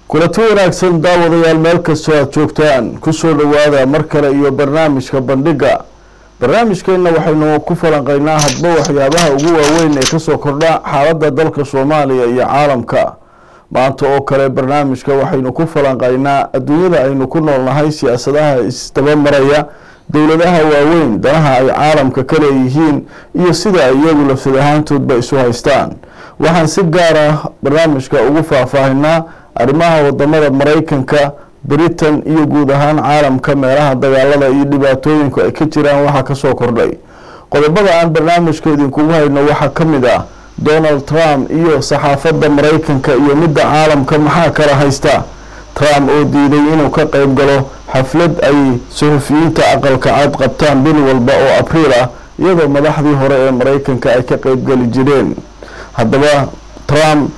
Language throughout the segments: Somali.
kulanti wanaagsan daawadayaal meel kastoo aada joogtaan kusoo dhowaada mar kale iyo barnaamijka bandhiga barnaamijkeenna waxaynu ku falanqeynaa hadba waxyaabaha ugu waaweyn ee kasoo kordha xaaladda dalka soomaaliya iyo caalamka maanta oo kale barnaamijka waxaynu ku falanqeynaa adduunyada aynu ku noolnahay siyaasadaha isdabamaraya dowladaha waaweyn danaha ay caalamka ka leeyihiin iyo sida ay iyagu lafsad ahaantoodba isu haystaan waxaan si gaar ah barnaamijka ugu faahfaahinaa arrimaha wadamada maraykanka britain iyo guud ahaan caalamka meelaha dagaalada iyo dhibaatooyinku ay ka jiraan waxaa kasoo kordhay qodobada aan barnaamijka idinkugu hayno waxaa ka mid ah donald trump iyo saxaafadda maraykanka iyo midda caalamka maxaa kala haysta trump oo diiday inuu ka qeyb galo xaflad ay suxufiyiinta aqalka cad qabtaan bil walba oo abriil ah iyadoo madaxdii hore ee maraykanka ay ka qeybgeli jireen haddaba trump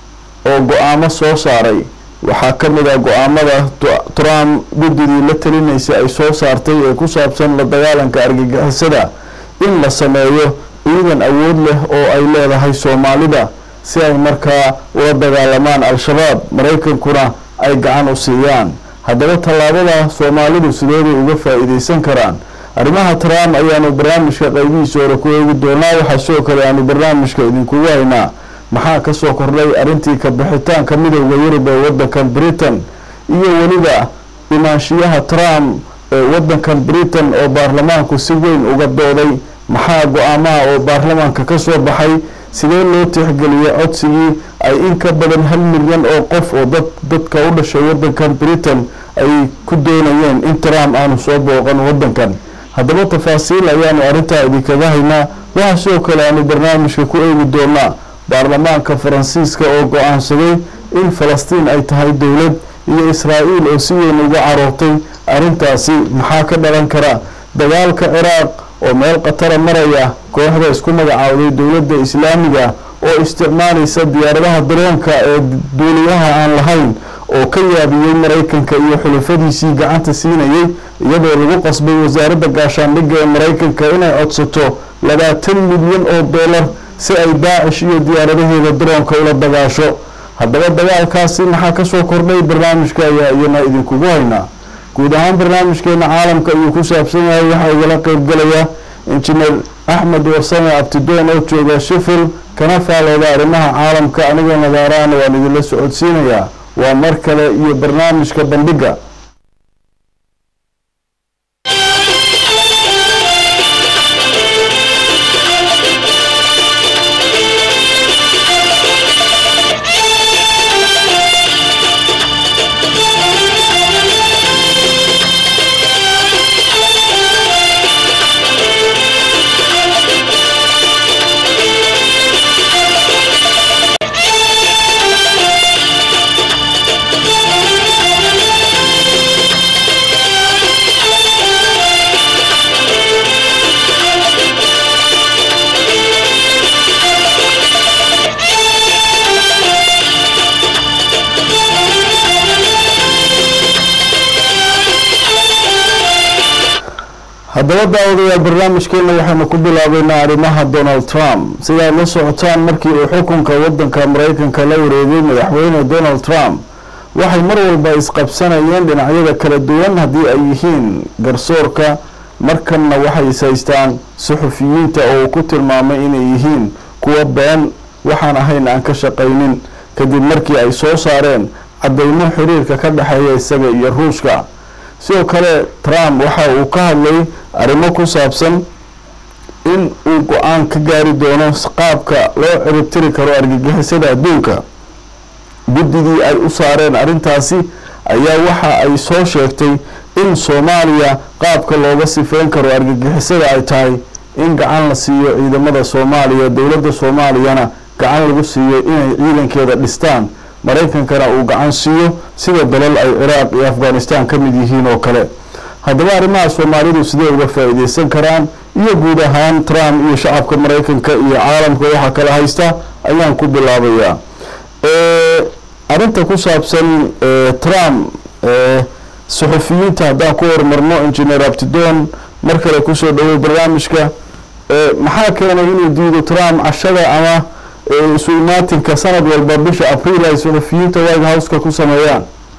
oo go-aamo soo saaray waxaa ka mid ah go-aamada trump guddidii la talinaysa ay soo saartay ee ku saabsan la dagaalanka argagixisada in la sameeyo ciidan awood leh oo ay leedahay soomaalida si ay markaa ula dagaalamaan al-shabaab maraykankuna ay gacan u siiyaan haddaba tallaabada soomaalidu sideeday uga faa-iideysan karaan arrimaha trump ayaanu barnaamijka qeybihiisa hore ku eegi doonaa waxaa sidoo kale aanu barnaamijka idinkugu haynaa maxaa kasoo kordhay arrintii ka bixitaanka midowda yurub ee wadankan britain iyo weliba imaanshiyaha trump ee wadankan britain oo baarlamaanku si weyn uga dooday maxaa go-aamaha oo baarlamaanka kasoo baxay sidee loo tixgeliyey codsigii ay in ka badan hal milyan oo qof oo dad dadka u dhashay wadankan britain ay ku doonayeen in trump aanu soo booqan wadankan haddaba tafaasiil ayaanu arrintaa idinkaga haynaa waxaa sidoo kale aanu barnaamijka ku eegi doonaa baarlamaanka faransiiska oo go-aansaday in falastiin ay tahay dowlad iyo israa'iil oo si weyn uga caroortay arrintaasi maxaa ka dhalan kara dagaalka ciraaq oo meel khatara maraya kooxda isku magacaawday dowladda islaamiga oo isticmaalaysa diyaaradaha daroonka ee duuliyaha aan lahayn oo ka yaabiyey maraykanka iyo xulafadiisii gacanta siinayay iyadoo lagu qasbay wasaaradda gaashaandhigga ee maraykanka inay codsato labaatan milyan oo dollar si ay daacish iyo diyaaradaheeda daroonka ula dagaasho haddaba dagaalkaasi maxaa kasoo kordhay barnaamijka ayaa iyana idinkugu haynaa guud ahaan barnaamijkeena caalamka ayuu ku saabsan yahay waxaa igala qeybgalaya injineer axmed warsame abtidoon oo jooga shifil kana faalooda arrimaha caalamka anigoo nadaaraana waan idinla socodsiinayaa waa mar kale iyo barnaamijka bandhiga haddaba daawadayaal barnaamijkeena waxaynu ku bilaabeynaa arrimaha donald trump sidaad la socotaan markii uu xukunka wadanka maraykanka la wareegay madaxweyne donald trump waxay mar walba isqabsanayeen dhinacyada kala duwan haddii ay yihiin garsoorka markanna waxay is haystaan suxufiyiinta oo uu ku tilmaamay inay yihiin kuwa been waxaan ahayn aan ka shaqaynin kadib markii ay soo saareen cadeymo xiriirka ka dhexeeya isaga iyo ruushka sidoo kale trump waxa uu ka hadlay arrimo ku saabsan in uu go-aan ka gaari doono qaabka loo ciribtiri karo argagixisada adduunka guddigii ay u saareen arrintaasi ayaa waxa ay soo sheegtay in soomaaliya qaabka looga sifeyn karo argagixisada ay tahay in gacan la siiyo ciidamada soomaaliya dowladda soomaaliyana gacan lagu siiyo inay ciidankeeda dhistaan maraykankana uu gacan siiyo sida dalal ay ciraaq iyo afghanistan ka mid yihiin oo kale haddaba arrimaha soomaalidu sidee uga faa-iideysan karaan iyo guud ahaan trump iyo shacabka maraykanka iyo caalamka waxaa kala haysta ayaan ku bilaabayaa arrinta ku saabsan trump suxufiyiinta haddaan ku horumarno engineer abtidon mar kale kusoo dhawey barnaamijka maxaa keenay inuu diido trump cashada ama isu imaatinka sanad walba bisha abriil ay suxufiyiinta white houseka ku sameeyaan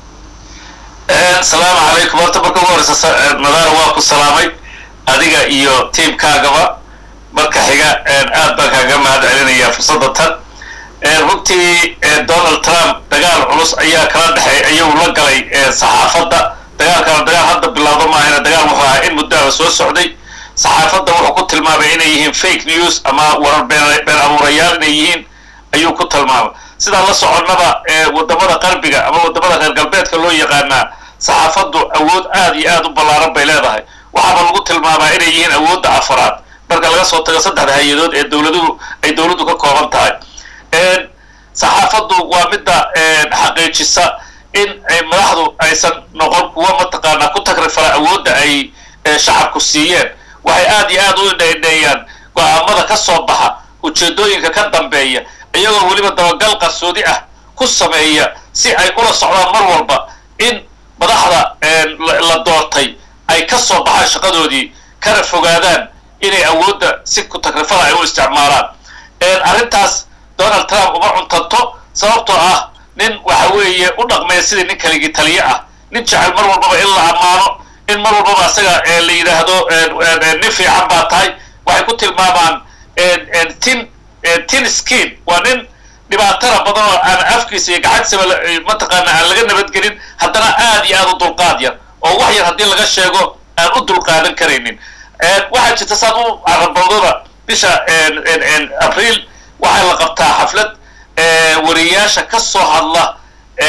asalaamu calaykum horta marka ugu horeysa nadaara waa ku salaamay adiga iyo tiamkaagaba marka xiga aad baan kaaga mahad celinaya fursadda tan runtii donald trump dagaal culus ayaa kala dhexeey ayuu la galay saxaafadda dagaalkana dagaal hadda bilowdo maahayna dagaal wuxuu ahaa in muddaaba soo socday saxaafadda wuxuu ku tilmaamay inay yihiin fake news ama warar been abuurayaal inay yihiin ayuu ku tilmaamay sidaan la soconnaba wadamada qarbiga ama wadamada reer galbeedka loo yaqaanaa saxaafaddu awood aad iyo aad u ballaaran bay leedahay waxaaba lagu tilmaamaa inay yihiin awoodda afaraad marka laga soo tago saddexda hay-adood ee dowladuhu ay dowladdu ka kooban tahay saxaafaddu waa midda xaqiijisa in madaxdu aysan noqon kuwa mataqaanaa ku tagrifala awoodda ay shacabku siiyeen waxay aad iyo aad u indhaindheeyaan go-aamada ka soo baxa ujeedooyinka ka dambeeya iyagoo weliba dabagal qarsoodi ah ku sameeya si ay ula socdaan mar walba in madaxda la doortay ay ka soo baxaan shaqadoodii kana fogaadaan inay awoodda si ku tagrifala ay u isticmaalaan arrintaas donald trump uma cuntanto sababtoo ah nin waxa weeye u dhaqmaya sidii nin kaligii taliye ah nin jecel mar walbaba in la ammaano in mar walbaba asaga la yidhaahdo nin fiican baa tahay waxay ku tilmaamaan tin tin skin waa nin dhibaatana badan oo aan afkiisa iyo gacantisaba mataqaana aan laga nabadgelin haddana aad iyo aad u dulqaad yar oo wax yar haddii laga sheego aan u dulqaadan karaynin waxaa jirta saad u carabowdaba bisha abriil waxaa la qabtaa xaflad wariyaasha ka soo hadla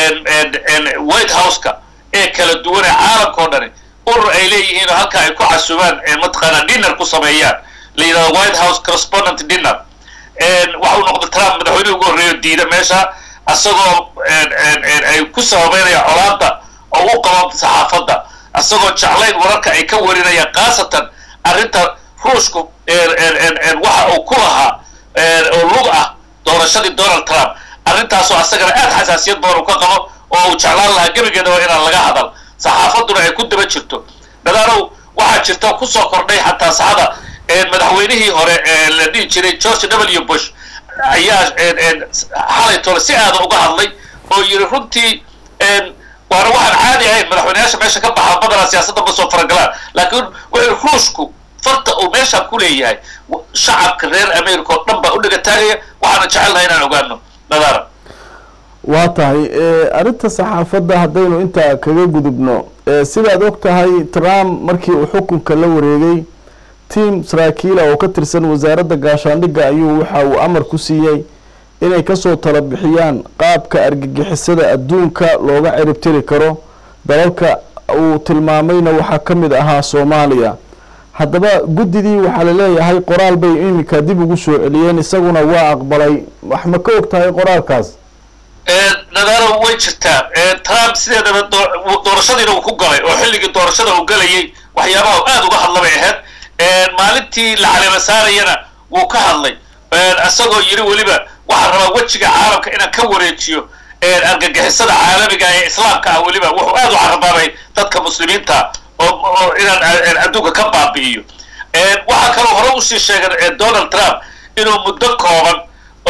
white houseka ee kala duwan ee caalamka o dhani urur ay leeyihiin oo halka ay ku casuubaan mataqaana dinner ku sameeyaan la yidhahdo white house correspondent dinner waxa uu noqday trump madaxweyne ugu horreeyo diida meesha isagoo ay ku sababeynaya colaada oo u qabo saxaafadda isagoo jeclayn wararka ay ka warinayaan khaasatan arrinta ruushku waxa uu ku lahaa oo lug ah doorashadii donald trump arrintaasoo asagana aad xasaasiyad badan uu ka qabo oo uu jeclaan lahaa gebigeedaba inaan laga hadal saxaafadduna ay ku daba jirto dadaanow waxaa jirta kusoo kordhay xataa saxada madaxweynihii hore la dhihi jiray george w bush ayaa xalay tole si aada uga hadlay oo yidhi runtii waana waxaan caadi ahayn madaxweyneyaasha meesha ka baxa badanaa siyaasadda ma soo faragalaan laakiin wuxuu ruushku farta uu meeshaan ku leeyahay shacabka reer america oo dhan baa u dhiga taagaya waxaana jecelnahay inaan ogaano nadaara waa tahay arrinta saxaafadda haddaynu intaa kaga gudubno sidaad og tahay trump markii uu xukunka la wareegay tiam saraakiila oo ka tirsan wasaaradda gaashaandhigga ayuu waxa uu amar ku siiyey inay kasoo tala bixiyaan qaabka argagixisada adduunka looga ciribtiri karo dalalka uu tilmaamayna waxaa ka mid ahaa soomaaliya haddaba guddidii waxaa la leeyahay qoraal bay iminka dib ugu soo celiyeen isaguna waa aqbalay wax ma ka og tahay qoraalkaas nadaaro way jirtaa trump sideedaba doorashadiina uu ku galay oo xilligii doorashada uu galayay waxyaabaha aad uga hadla bay ahayd maalintii la caleema saarayana wuu ka hadlay isagoo yidhi weliba waxaan rabaa wejiga caalamka inaan ka wareejiyo argagixisada caalamiga ee islaamka ah weliba wuxuu aad u carabaabay dadka muslimiinta oo inaan adduunka ka baabi'iyo waxaa kaloo hore usii sheegay donald trump inuu muddo kooban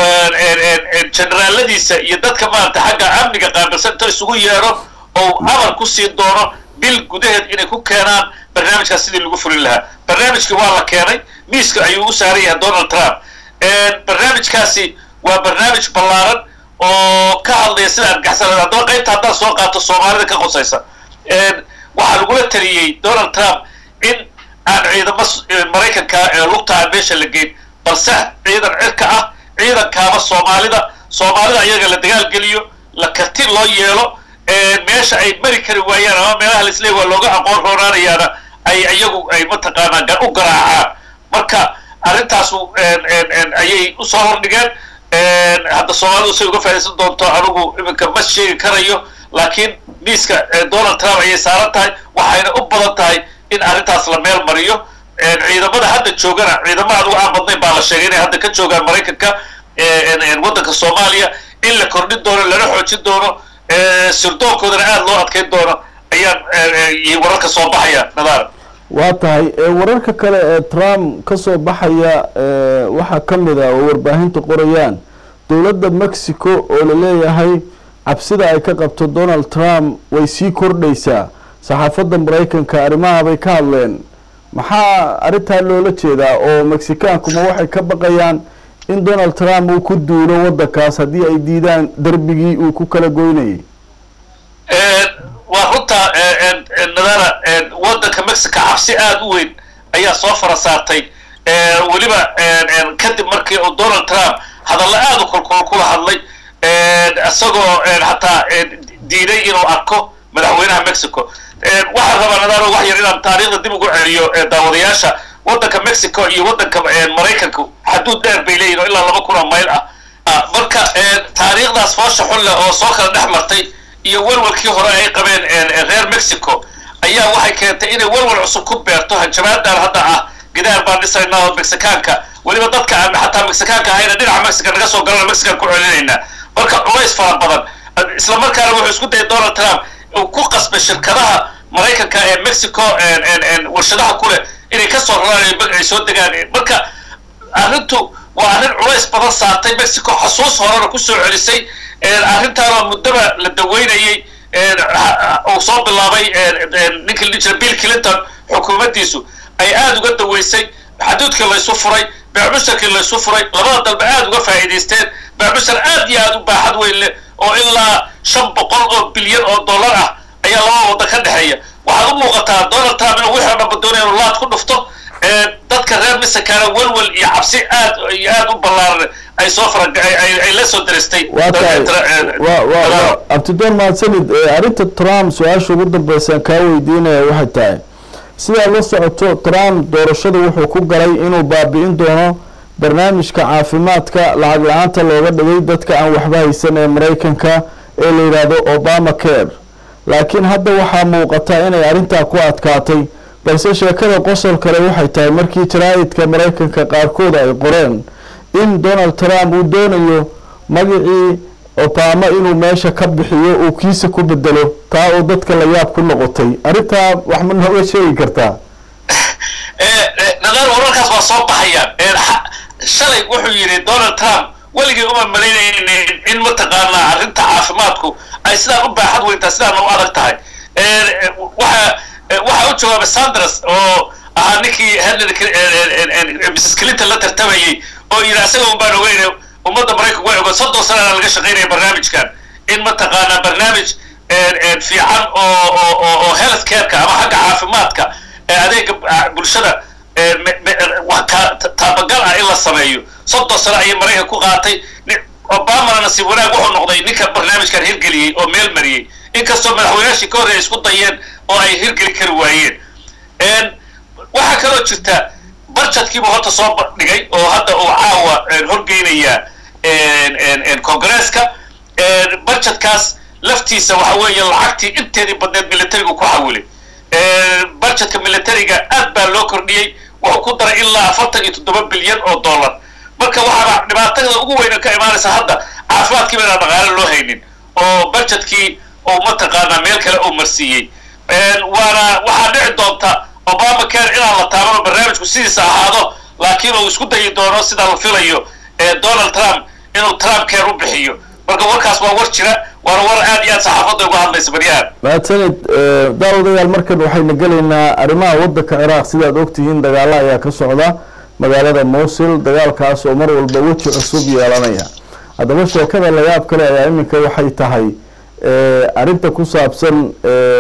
generaaladiisa iyo dadka maarata xagga amniga qaabilsan inta isugu yeedho oo amar ku sii doono bil gudaheed inay ku keenaan barnaamijkaas sidii lagu fulin lahaa barnaamijkii waa la keenay miiska ayuu u saaran yahay donald trump barnaamijkaasi waa barnaamij ballaaran oo ka hadlaya sida argaxsanada haddaba qaybta haddaan soo qaato soomaalida ka qosaysa waxaa lagula taliyey donald trump in aan ciidamo maraykanka ee lugta aan meesha la geyn balse ciidan cirka ah ciidankaaba soomaalida soomaalida ayaga la dagaalgeliyo la karti loo yeelo meesha ay mari kari waayaan ama meelaha laisleey waa looga aqoon roonaanayaana ay iyagu ay mataqaanaa u garaacaan marka arrintaasu ayay usoo hordhigeen hadda soomaalidu say uga faa'idaysan doonto anigu iminka ma sheegi karayo laakiin miiska donald trump ayay saaran tahay waxayna u badan tahay in arrintaas la meel mariyo ciidamada hadda joogana ciidamo adugu aan badnayn baa la sheegay inay hadda ka joogaan maraykanka waddanka soomaaliya in la kordhin doono lana xoojin doono sirdoonkoodana aada loo adkayn doono ayaan wararka soo baxaya nadaara waa tahay wararka kale ee trump ka soo baxaya waxaa ka mid ah oo warbaahinta qorayaan dowladda mexico oo la leeyahay cabsida ay ka qabto donald trump way sii kordhaysaa saxaafadda maraykanka arrimaha bay ka hadleen maxaa arrintaa loola jeedaa oo mexikaankuma waxay ka baqayaan in donald trump uu ku duulo waddankaas haddii ay diidaan derbigii uu ku kala goynayay waa runta nadara waddanka mexico cabsi aada u weyn ayaa soo fara saartay weliba kadib markii uu donald trump hadallo aada u kulkul kula hadlay isagoo hataa diiday inuu arko madaxweynaha mexico waxaan rabaa nadaro wax yar inaan taariikhda dib ugu celiyo daawadayaasha waddanka mexico iyo waddanka maraykanka xaduud dheer bay leeyihin oo ilaa laba kun oo mayl ah marka taariikhdaas foosha xun leh oo soo kala dhex martay iyo walwalkii hore ay qabeen reer mexico ayaa waxay keentay inay walwal cusub ku beerto hanjabaadan hadda ah gidaar baan dhisaynaa oo mexikaanka weliba dadka aan xataa mexikaanka ahayna dhinaca mexica naga soo galana mexican ku celinaynaa marka culays fara badan isla markaana wuxuu isku dayay donald trump uu ku qasbay shirkadaha maraykanka ee mexico warshadaha ku leh inay ka soo raraan ay soo degaan marka arrintu waa arrin culays badan saartay mexico xasuus horena kusoo celisay arrintaanoo muddaba la daweynayay uu soo bilaabay ninka la jira bill clinton xukuumaddiisu ay aada uga daweysay xaduudkii laysu furay beecmusharkii laysu furay labada dalba aada uga faa'iidaysteen beecmushar aad iyo aada u baaxad weyn leh oo ilaa shan boqol oo bilyan oo dollar ah ayaa laba waddan ka dhexeeya waxaad u muuqataa donald trump inuu wixii o dhanba doonaya inuu laad ku dhufto dadka reer mexicana welwel iyo cabsi aad iyo aada u ballaaran ay soo fara ay la soo daristay abtidoon mahadsanid arrinta trump su-aasha ugu dambeysaan kaa weydiinaya waxay tahay sidaa la socoto trump doorashada wuxuu ku galay inuu baabi'in doono barnaamijka caafimaadka lacag la-aanta looga dhigay dadka aan waxba haysan ee maraykanka ee la yidhaahdo obama care laakiin hadda waxaa muuqata inay arrintaa ku adkaatay balse sheekada qosol kale waxay tahay markii jaraa'idka maraykanka qaarkood ay qoreen in donald trump uu doonayo magacii obama inuu meesha ka bixiyo uu kiisa ku bedelo taa oo dadka la yaab ku noqotay arrintaa wax ma nooga sheegi kartaa nadar wararkaas waa soo baxayaan shalay wuxuu yidhi donald trump weligii uma malaynaynin in mataqaanaa arrinta caafimaadku ay sidaan u baaxad weyntaa sidaan u adag tahay waxa waxaa u jawaabay sanders oo ahaa ninkii henry mrs clinton la tartamayey oo yidhi asaga un baan ogeyn ummadda maraykanku way ogoon soddon sanana laga shaqaynaya barnaamijkan in mataqaanaa barnaamij fiican oo oo health careka ama xagga caafimaadka adeega bulshada taabagal ah in la sameeyo soddon sano ayay maraykan ku qaatay obamana nasiib wanaag wuxuu noqday ninka barnaamijkan hirgeliyey oo meel mariyey inkastoo madaxweynaashii ka horey isku dayeen oo ay hirgeli kari waayeen waxaa kaloo jirta barjadkiibu horta soo dhigay oo hadda uu caawa horgeynaya congresska barjadkaas laftiisa waxa weeye lacagtii inteedii badneed militarigu ku xawilay barjadka militariga aad baa loo kordhiyey wuxuu ku daray ilaa afartan iyo toddoba bilyan oo dollar marka waxaaba dhibaatada ugu weyna ka imaanaysa hadda caafimaadkiiba inaan dhaqaale loo haynin oo barjadkii uu mataqaanaa meel kale uu marsiiyey waana waxaa dhici doonta obama care inaan la taabano barnaamijku sidiisa ahaado laakiin uu isku dayi doono sida la filayo donald trump inuu trump care u bixiyo marka warkaas waa war jira waana war aad iyo aad saxaafadda uga hadlaysa baryahan mahadsanid daawadayaal markan waxayna gelaynaa arrimaha waddanka ciraaq sidaad ogtihiin dagaalo ayaa ka socda magaalada mowsil dagaalkaas oo mar walba weji cusub yeelanaya haddaba sheekada layaab kale ayaa iminka waxay tahay arrinta ku saabsan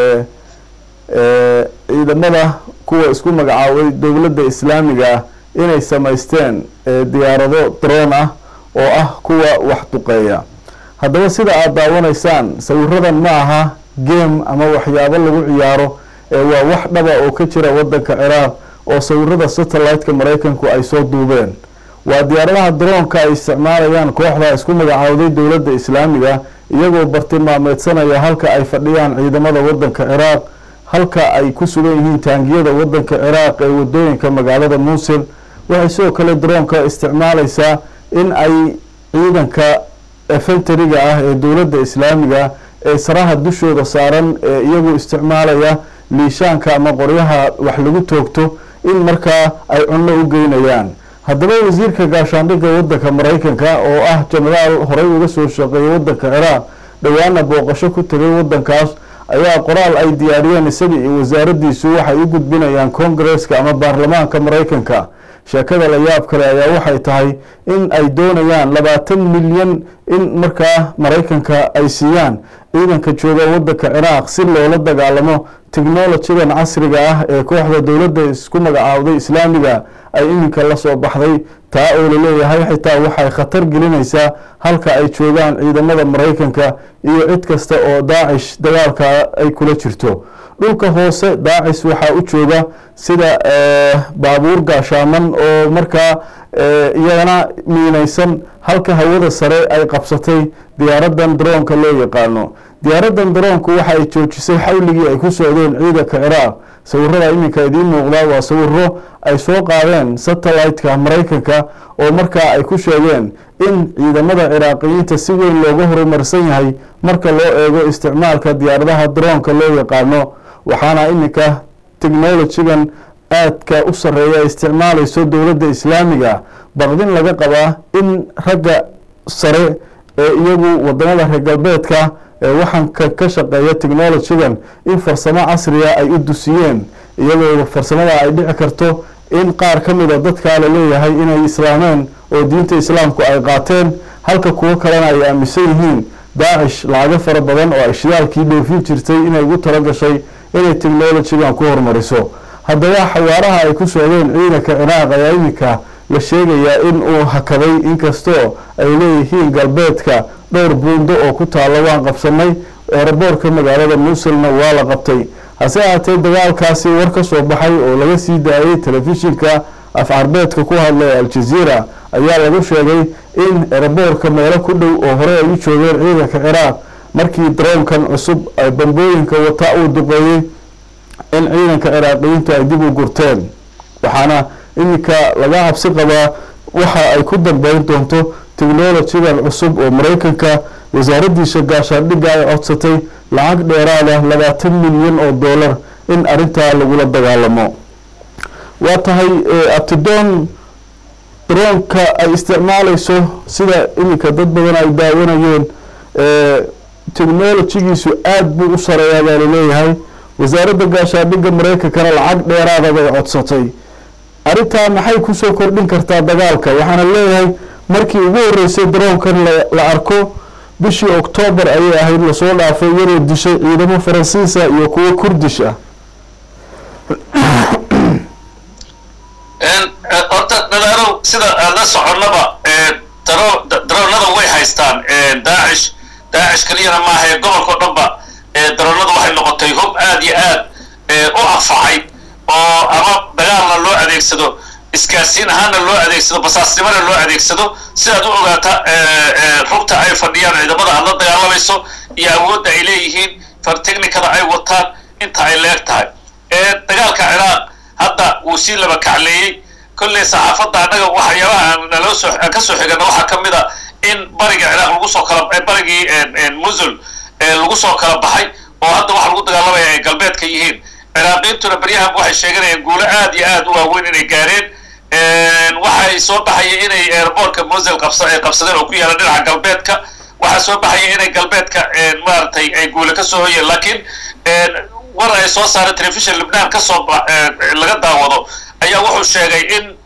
ciidamada kuwa isku magacaabay dowladda islaamiga ah inay samaysteen diyaarado droon ah oo ah kuwa wax duqeeya haddaba sida aada daawanaysaan sawiradan ma aha game ama waxyaabo lagu ciyaaro ee waa wax dhaba oo ka jira waddanka ciraaq oo sawirada satellite-ka maraykanku ay soo duubeen waa diyaaradaha droonka ay isticmaalayaan kooxda isku magacaawday dowladda islaamiga iyagoo bartilmaameedsanaya halka ay fadhiyaan ciidamada waddanka ciraaq halka ay ku sugan yihiin taangiyada waddanka ciraaq ee wadooyinka magaalada muusil waxay sidoo kale droonka isticmaalaysaa in ay ciidanka efentariga ah ee dowladda islaamiga ee saraha dushooda saaran ee iyagu isticmaalaya liishaanka ama qoryaha wax lagu toogto in markaa ay cunno u geynayaan haddaba wasiirka gaashaandhigga waddanka maraykanka oo ah jenaraal horey uga soo shaqeeyay waddanka ciraaq dhowaana booqasho ku tegay waddankaas ayaa qoraal ay diyaariyeen isaga iyo wasaaraddiisu waxay u gudbinayaan koongareeska ama baarlamaanka maraykanka sheekada la yaab kale ayaa waxay tahay in ay doonayaan labaatan milyan in markaa maraykanka ay siiyaan ciidanka jooga waddanka ciraaq si loola dagaalamo technolojidan casriga ah ee kooxda dowladda isku magacaawday islaamiga ay iminka la soo baxday taa oo laleeyahay xitaa waxay khatar gelinaysaa halka ay joogaan ciidamada maraykanka iyo cid kasta oo daacish dagaalka ay kula jirto dhulka hoose daacis waxaa u jooga sida baabuur gaashaaman oo markaa iyagana miinaysan halka hawada sare ay qabsatay diyaaradan daroonka loo yaqaano diyaaradan daroonku waxa ay joojisay xawligii ay ku socdeen ciidanka ciraaq sawirada iminka idiin muuqdaa waa sawiro ay soo qaadeen satellite-ka maraykanka oo markaa ay ku sheegeen in ciidamada ciraaqiyiinta si weyn looga horumarsan yahay marka loo eego isticmaalka diyaaradaha daroonka loo yaqaano waxaana iminka technolojigan aadka u sarreeya isticmaalayso dowladda islaamiga baqdin laga qabaa in ragga sare ee iyagu wadamada reer galbeedka ee waxanka ka shaqeeya technolojigan in farsamo casriga ay u dusiyeen iyadoo farsamada ay dhici karto in qaar ka mida dadkaa la leeyahay inay islaameen oo diinta islaamku ay qaateen halka kuwo kalena ay aaminsan yihiin daacish lacago fara badan oo ay shidaalkii dhoofin jirtay inay ugu tala gashay inay technolojigan ku hormariso haddaba xawaaraha ay ku socdeen ciidanka ciraaq ayaa iminka la sheegayaa in uu hakaday inkastoo ay leeyihiin galbeedka dhowr buundo oo ku taalla waan qabsanay eeraboorka magaalada muusulna waa la qabtay hase ahaatee dagaalkaasi war ka soo baxay oo laga sii daayay telefishinka af carbeedka ku hadla ee aljaziira ayaa lagu sheegay in eraboorka meelo ku dhow oo hore ay u joogeen ciidanka ciraaq markii daroonkan cusub ay bambooyinka wata uu duqeeyey in ciidanka ciraaqiyiintu ay dib u gurteen waxaana iminka laga cabsi qabaa waxa ay ku dambeyn doonto technolojigan cusub oo maraykanka wasaaraddiisa gaashaandhigga ay codsatay lacag dheeraada labaatan milyan oo dollar in arrintaa lagula dagaalamo waa tahay abtidoon daroonka ay isticmaalayso sida iminka dad badan ay daawanayeen technolojigiisu aada buu u sareeyaa baa laleeyahay wasaaradda gaashaandhigga maraykankana lacag dheeraada bay codsatay arrintaa maxay kusoo kordhin kartaa dagaalka waxaana leeyahay markii ugu horreysay daroonkan la arko bishii oktoobar ayay ahayd lasoo dhaafay iyadoo dishay ciidamo faransiisa iyo kuwo kurdish ah horta nadaalow sida aan la soconnaba daroonada way haystaan daacish daacish keliyana maahae gobolkao dhanba daroonada waxay noqotay hub aad iyo aad u anfacay oo ama dagaalna loo adeegsado iskaasiin ahaanna loo adeegsado basaasnimona loo adeegsado sidaad u ogaata rugta ay fadhiyaan ciidamada aad la dagaalamayso iyo awoodda ay leeyihiin fartechnicada ay wataan inta ay leeg tahay dagaalka ciraaq hadda wuu sii laba kacleeyey kolley saxaafadda annaga waxyaabaha aan naloo soo aan ka soo xigana waxaa ka mid a in bariga ciraaq lagu soo kala barigii musul lagu soo kala baxay oo hadda waxa lagu dagaalamaya ay galbeedka yihiin ciraaqiintuna beryahan waxay sheeganayaan guulo aad iyo aad u waaweyn inay gaareen waxay soo baxaya inay airboortka musil qabsa qabsadeen oo ku yaala dhinaca galbeedka waxaa soo baxaya inay galbeedka maaragtay ay guule ka soo hoyeen laakiin war ay soo saareen telefishon libnaan kasoo laga daawado ayaa wuxuu sheegay in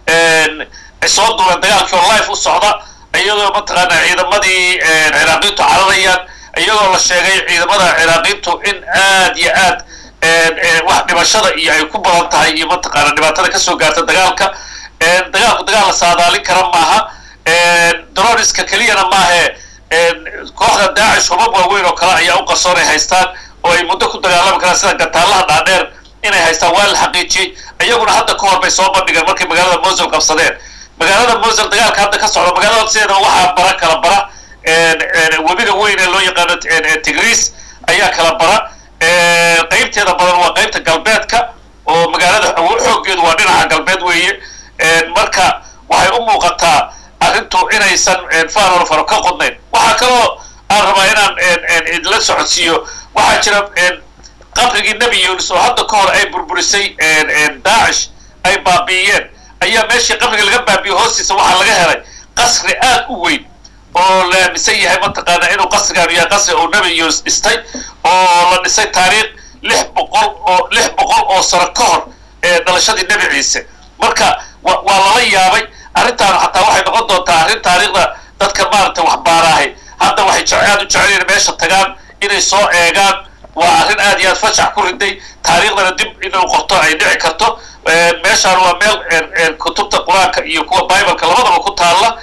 soo duuleen dagaalkii oo life u socda iyadoo mataqaana ciidamadii ciraaqiintu cararayaan iyadoo la sheegay ciidamada ciraaqiintu in aad iyo aad wax dhimashada iyo ay ku badan tahay iyo mataqaana dhibaatada kasoo gaarta dagaalka dagaalku dagaal la saadaalin kara maaha droniska keliyana maahe kooxda daacish hubab waaweyn oo kale ayaa u qarsoon ay haystaan oo ay muddo ku dagaalami karaan sida gataalaha dhaadheer inay haystaan waa la xaqiijiyey iyaguna hadda ka hor bay soo bandhigeen markay magaalada mosul qabsadeen magaalada mosul dagaalka hadda ka socda magaalada sideeda waxaa bara kala bara webiga weyn ee loo yaqaano tigris ayaa kala bara qaybteeda badan waa qaybta galbeedka oo magaalada xooggeedu waa dhinaca galbeed weeye marka waxay u muuqataa arrintu inaysan faanolo faro ka qodnayn waxaa kaloo aan rabaa inaan idla socodsiiyo waxaa jira qabrigii nebi yunis oo hadda ka hor ay burburisay daacish ay baabi'iyeen ayaa meeshii qabriga laga baabiyo hoostiisa waxaa laga helay qasri aad u weyn oo la aaminsan yahay mataqaana inuu qasrigaanu yahay qasri uu nebi yunus dhistay oo la dhisay taariikh lix boqol oo lix boqol oo sano ka hor ee dhalashadii nebi ciise marka wa waa lala yaabay arrintaanu xataa waxay noqon doontaa arrin taariikhda dadka maaragtay waxbaaraahay hadda waxay jece aad u jecel in meesha tagaan inay soo eegaan waa arrin aad iyo aad fajax ku riday taariikhdana dib inuu qorto ay dhici karto meeshaan waa meel kutubta qur-aanka iyo kuwa bibleka labadaba ku taalla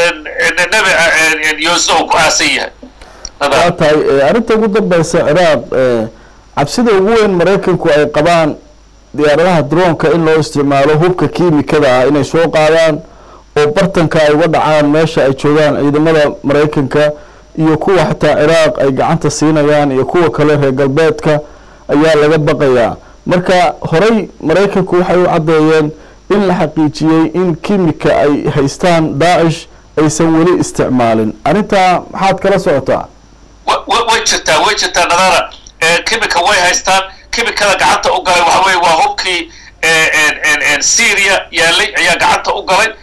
nebi yosna uu ku aasan yahay waa tahay arrinta ugu dambeysa ciraaq cabsida ugu weyn maraykanku ay qabaan diyaaradaha droonka in loo isticmaalo hubka kiimikada ah inay soo qaadaan oo bartanka ay uga dhacaan meesha ay joogaan ciidamada maraykanka iyo kuwa xataa ciraaq ay gacanta siinayaan iyo kuwa kale reer galbeedka ayaa laga baqayaa marka horey maraykanku waxay u caddeeyeen in la xaqiijiyey in kimika ay haystaan daacish aysan weli isticmaalin arrintaa maxaad kala socotaa way jirtaa way jirtaa nadara kimika way haystaan kimikada gacanta u galay waxa weye waa hubkii syria yaalay ayaa gacanta u galay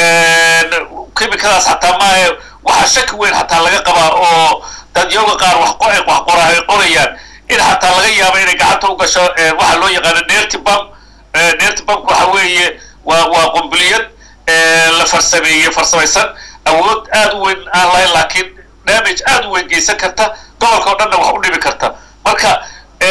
kimikadaas xataa maahe waxaa shaki weyn xataa laga qabaa oo dadyoga qaar wax wax qora ay qorayaan in xataa laga yaabo inay gacanta u gasho waxaa loo yaqaano nertibam nertibamka waxa weeye waa waa qumbiliyad la farsameeyey farsamaysan awood aad u weyn aan lahayn laakiin damage aad u weyn geysan karta gobolka o dhanna wax u dhibi karta marka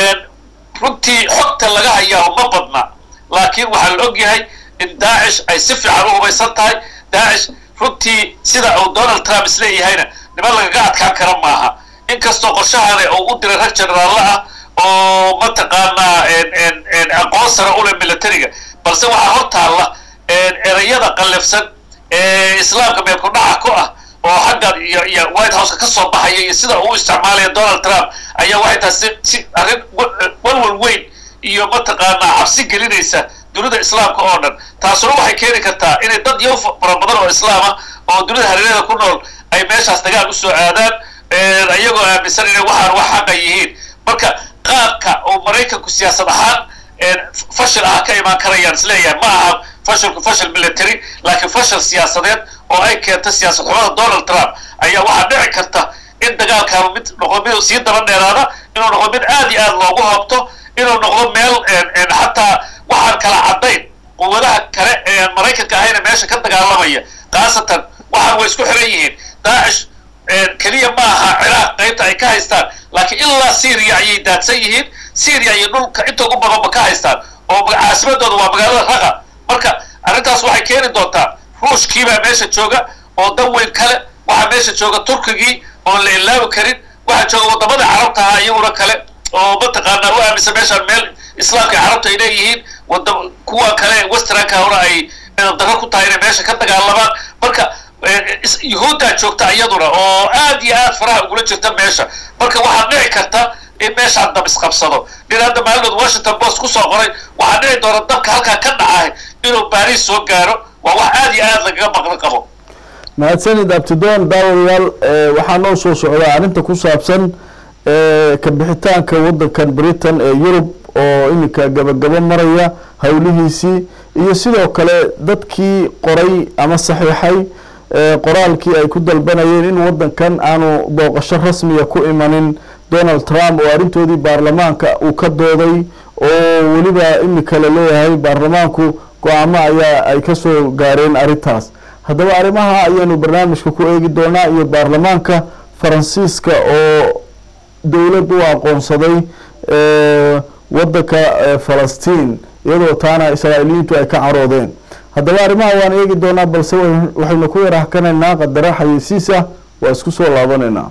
runtii xogta laga hayaa ma badna laakiin waxaa la og yahay in daacish ay si fiican u hubaysan tahay daacish runtii sida uu donald trump isleeyahayna niman lagaga adkaan kara maaha inkastoo qorshahane uu u diray rag generaalla ah oo mataqaanaa aqoon sare ule militariga balse waxaa hor taalla erayada qallafsan ee islaamka meelku dhaca ku ah oo xagga iyo iyo white houseka ka soo baxaya iyo sida uu isticmaalaya donald trump ayaa waxay tahay si si arrin walwal weyn iyo mataqaanaa cabsi gelinaysa dunida islaamka oo dhan taasuna waxay keeni kartaa inay dad yow fara badan oo islaama oo dunida hareerada ku nool ay meeshaas dagaal usoo aadaan iyagoo aaminsan inay waxaan wax xaqa yihiin marka qaabka oo maraykanku siyaasad ahaan fashil ah ka imaan karayaan isleeyahay ma aha fashilku fashil military laakiin fashil siyaasadeed oo ay keento siyaasad xumada donald trump ayaa waxaa dhici karta in dagaalkaanu mid noqdo mid sii daba dheeraada inuu noqdo mid aad iyo aad loogu hoobto inuu noqdo meel xataa waxaan kala caddayn quwadaha kale ee maraykanka ahayna meesha ka dagaalamaya khaasatan waxaan way isku xiran yihiin daacish keliya ma aha ciraaq qaybta ay ka haystaan laakiin ilaa syria ayay daadsan yihiin syria iyo dhulka inta ugu badanba ka haystaan oo caasimadooda waa magaalada raqa marka arrintaas waxay keeni doontaa ruushkiibaa meesha jooga oo dan weyn kale waxaa meesha jooga turkigii oon la ilaawi karin waxaa jooga wadamada carabta ahaa iyaguna kale oo mataqaanaa u aaminsan meeshaan meel islaamka carabta ay leeyihiin wada kuwa kale westernka hore ay daro ku tahay inay meesha ka dagaalamaan marka yuhuuddaa joogta iyaduna oo aad iyo aad faraha ugula jirta meesha marka waxaa dhici karta in meeshaan dab isqabsado nin hadda maalinood washington post kusoo qoray waxaa dhici doona dabka halkaa ka dhacahay inuu baariis soo gaaro waa wax aad iyo aad lagaga maqli qabo mahadsanid abtidoon daawadayaal waxaa noo soo socdaa arrinta ku saabsan ka bixitaanka waddankan britain ee yurub oo iminka gabagabo maraya howlihiisii iyo sidoo kale dadkii qoray ama saxiixay qoraalkii ay ku dalbanayeen in waddankan aanu booqasho rasmiga ku imanin donald trump oo arrintoodii baarlamaanka uu ka dooday oo weliba iminka la leeyahay baarlamaanku go-aamo ayaa ay kasoo gaareen arrintaas haddaba arrimaha ayaanu barnaamijka ku eegi doonaa iyo baarlamaanka faransiiska oo dowlad u aqoonsaday waddanka falastiin iyadoo taana israa'iiliyiintu ay ka caroodeen haddaba arrimaha waan eegi doonaa balse waxaynu ku yarahkanaynaa qadaro xayeysiisa waa isku soo laabanaynaa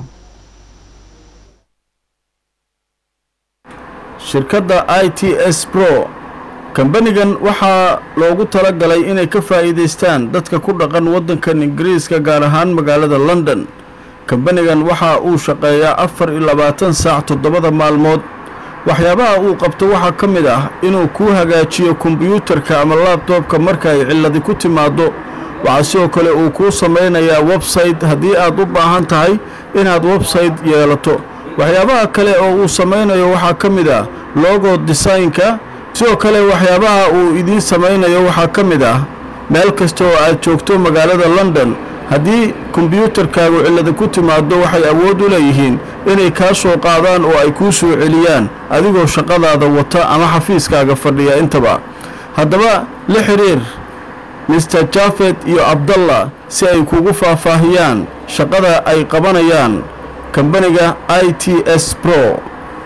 shirkadda i t s pro kambanigan waxaa loogu talagalay inay ka faa'iidaystaan dadka ku dhaqan waddankan ingiriiska gaar ahaan magaalada london kambanigan waxa uu shaqeeyaa afar iyo labaatan saac toddobada maalmood waxyaabaha uu qabto waxaa ka mid ah inuu kuu hagaajiyo kombiyuutarka ama laabtoobka marka ay cilladi ku timaaddo waxaa sidoo kale uu kuu samaynayaa website haddii aad u baahan tahay inaad website yeelato waxyaabaha kale oo uu samaynayo waxaa ka mid ah logo desaynka sidoo kale waxyaabaha uu idiin samaynayo waxaa ka mid ah meel kasta oo aad joogto magaalada london haddii kombyuutarkaagu cillada ku timaado waxay awood u leeyihiin inay kaa soo qaadaan oo ay kuu soo celiyaan adigoo shaqadaada wata ama xafiiskaaga fadhiya intaba haddaba la xidhiir mister jafet iyo abdallah si ay kugu faahfaahiyaan shaqada ay qabanayaan kambaniga i t s pro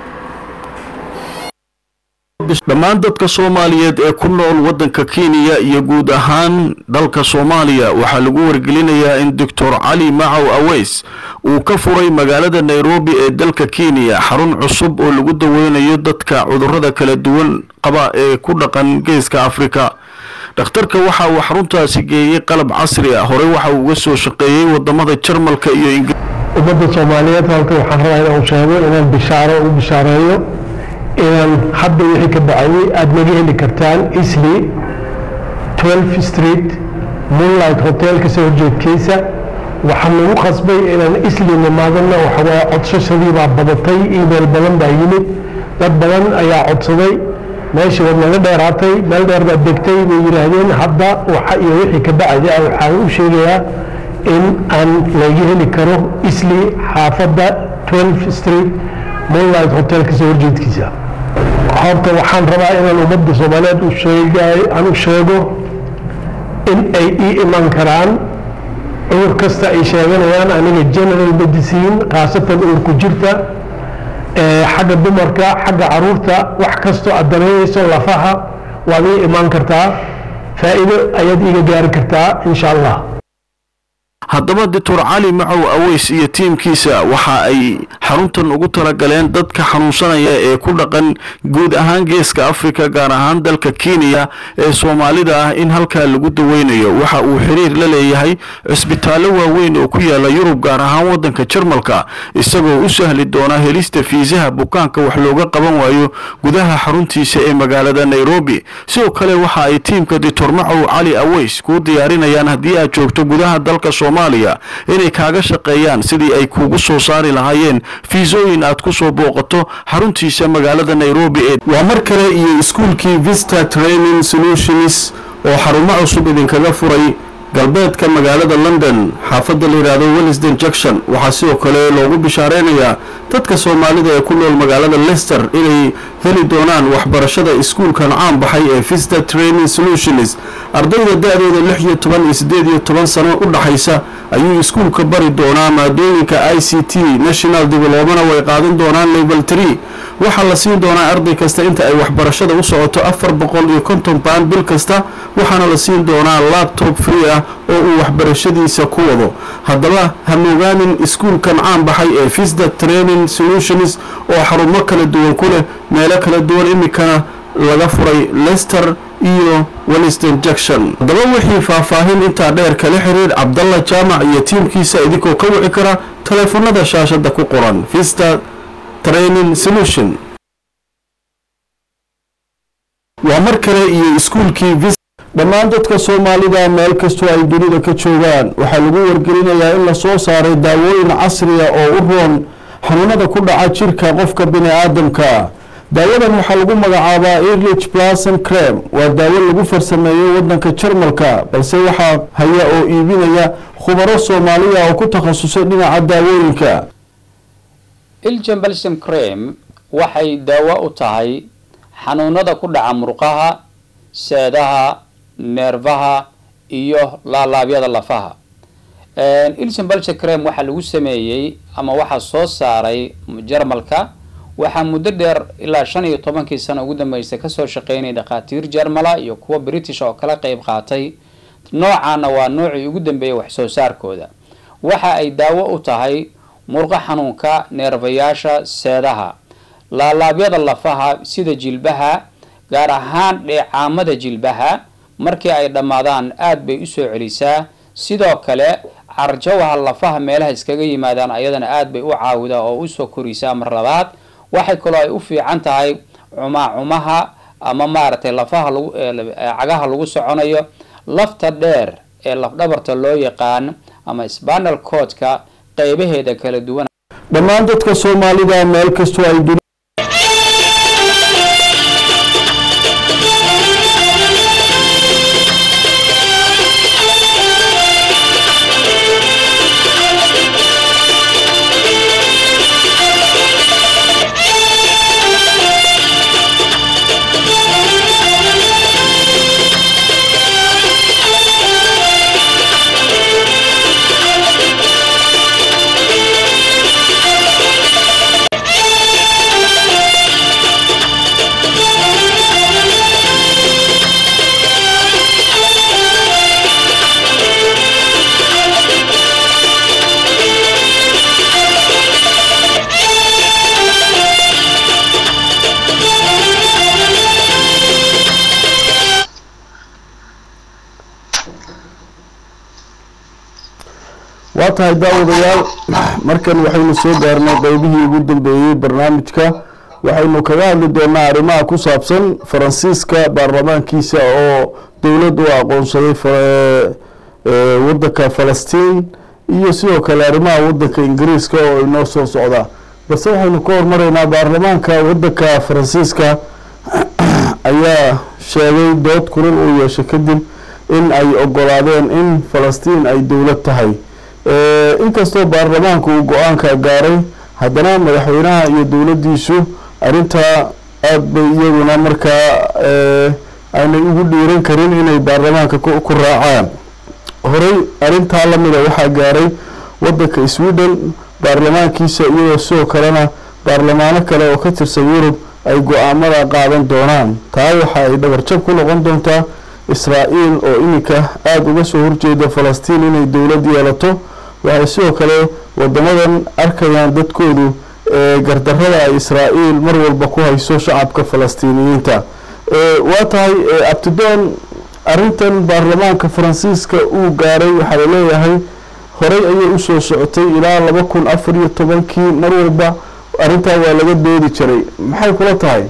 dhammaan dadka soomaaliyeed ee ku nool waddanka kenya iyo guud ahaan dalka soomaaliya waxaa lagu wargelinayaa in doctor cali macow aweys uu ka furay magaalada nairobi ee dalka kenya xarun cusub oo lagu daweynayo dadka cudurrada kala duwan qaba ee ku dhaqan geeska afrika dhakhtarka waxa uu xaruntaasi geeyey qalab casri ah horey waxa uu uga soo shaqeeyey wadamada jarmalka iyo ingir ummadda soomaaliyeed halka waxaan rabaa inaan sheego inaan bishaaro u bishaareeyo inaan hadda wixii ka bacayay aada naga heli kartaan isli 12 street moonlight hotelka soo horjeedkiisa waxaa nagu qasbay inaan isli nimaadana waxawaaye codsashadii baa badatay email badan baa yimid dad badan ayaa codsaday meeshii waad naga dheeraatay meel dheer baad degtay bay yidhaahdeen hadda waxa iyo wixii ka bacaya waxaan u sheegayaa in aan laga heli karo isli xaafadda 12 street moonlight hotelka soo horjeedkiisa horta waxaan rabaa inaan ummadda soomaaliyeed u sheegay aan u sheego in ay ii iman karaan cudur kasta ay sheeganayaan aniga general medicine khaasatan uurku jirta xagga dumarka xagga caruurta wax kastoo aad danaynayso lafaha waad ii imaan kartaa faa'iido ayaad iiga gaari kartaa insha allah haddaba doctor cali macow aweys iyo tiimkiisa waxa ay xaruntan ugu talagaleen dadka xanuunsanaya ee ku dhaqan guud ahaan geeska afrika gaar ahaan dalka kenya ee soomaalida ah in halkaa lagu daweynayo waxa uu xiriir la leeyahay cisbitaallo waaweyn oo ku yaala yurub gaar ahaan waddanka jarmalka isagoo u sahli doona helista fiisaha bukaanka wax looga qaban waayo gudaha xaruntiisa ee magaalada nairobi sidoo kale waxa ay tiimka doctor macow cali aweys kuu diyaarinayaan haddii aad joogto gudaha dalka soomaaliya inay kaaga shaqeeyaan sidii ay kuugu soo saari lahaayeen fiisooyin aad ku soo booqato xaruntiisa magaalada nairobi ee waa mar kale iyo iskuulkii vista training solutions oo xarumo cusub idinkaga furay galbeedka magaalada london xaafadda la yidhaahdo wellisden junction waxaa sidoo kale loogu bishaareynayaa dadka soomaalida ee ku nool magaalada leicester inay heli doonaan waxbarashada iskuulkan caan baxay ee vista training solutions ardayda da-dooda lix iyo toban iyo siddeed iyo toban sano u dhaxaysa ayuu iskuulka bari doonaa maadooyinka i c t national developmana way qaadan doonaan level tree waxaa la siin doonaa arday kasta inta ay waxbarashada u socoto afar boqol iyo konton baan bil kasta waxaana la siin doonaa labtob free ah oo uu waxbarashadiisa ku wado haddaba hamogaanin iskuulkan caan baxay ee visda training solutions oo xarumo kala duwan ku leh meelo kala duwan imikana laga furay lester iyo welliston junction haddaba wixii faahfaahin intaa dheer kala xiriir cabdalla jaamac iyo tiimkiisa idinkoo ka wici kara taleefanada shaashada ku qoran vista training solution waa mar kale iyo iskuulkii dhammaan dadka soomaalida meel kastoo ay dunida ka joogaan waxaa lagu wargelinayaa in lasoo saaray daawooyin casriya oo u roon xanuunada ku dhaca jirka qofka bini aadamka daawadan waxaa lagu magacaabaa erlich blason crem waa daawo lagu farsameeyo wadanka jarmalka balse waxaa haya oo iibinaya khubaro soomaaliya oo ku takhasusay dhinaca daawooyinka iljan balsam crem waxay daawo u tahay xanuunada ku dhaca murqaha seedaha neerfaha iyo laalaabyada lafaha iljan balsam crem waxaa lagu sameeyey ama waxaa soo saaray jarmalka waxaa muddo dheer ilaa shan iyo tobankii sano ugu dambeysay kasoo shaqeynaya dhakhaatiir jarmala iyo kuwa british oo kala qeyb qaatay noocaana waa noocii ugu dambeeyay wax soo saarkooda waxa ay daawo u tahay murqo xanuunka neerfayaasha seedaha laalaabyada lafaha sida jilbaha gaar ahaan dheecaamada jilbaha markii ay dhammaadaan aada bay usoo celisaa sidoo kale carjawaha lafaha meelaha iskaga yimaadaan ayadana aada bay u caawidaa oo usoo korisaa mar labaad waxay kaloo ay u fiican tahay cumaacumaha ama maaragtay lafaha lagu cagaha lagu soconayo lafta dheer ee lafdhabarta loo yaqaan ama spanal codka qeybaheeda kala duwan dhammaan dadka soomaalida meel kastoo ay duni waa tahay daawadayaal markan waxaynu soo gaarnay qeybihii ugu dambeeyey barnaamijka waxaynu kaga hadli doonaa arrimaha ku saabsan faransiiska baarlamaankiisa oo dowlad u aqoonsaday wadanka falastiin iyo sidoo kale arrimaha wadanka ingiriiska oo inoo soo socda balse waxaynu ka hormaraynaa baarlamaanka wadanka faransiiska ayaa sheegay dood kulal uu yeeshay kadib in ay ogolaadeen in falastiin ay dowlad tahay inkastoo baarlamaanku uu go-aanka gaaray haddana madaxweynaha iyo dowladdiisu arrintaa aada bay iyaguna markaa aanay ugu dhiiran karin inay baarlamaanka ku raacaan horey arrintaa lamida waxaa gaaray wadanka sweden baarlamaankiisa iyadoo sidoo kalena baarlamaano kale oo ka tirsan yurub ay go-aamada qaadan doonaan taa waxa ay dhabarjab ku noqon doontaa israa-el oo iminka aada uga soo horjeeda falastiin inay dowlad yeelato waxay sidoo kale wadamadan arkayaan dadkoodu gardarada ay israa-el mar walba ku hayso shacabka falastiiniyiinta waa tahay abtidoon arrintan baarlamaanka faransiiska uu gaaray waxaa laleeyahay horey ayay usoo socotay ilaa laba kun afar iyo tobankii mar walba arrintaa waa laga doodi jiray maxay kula tahay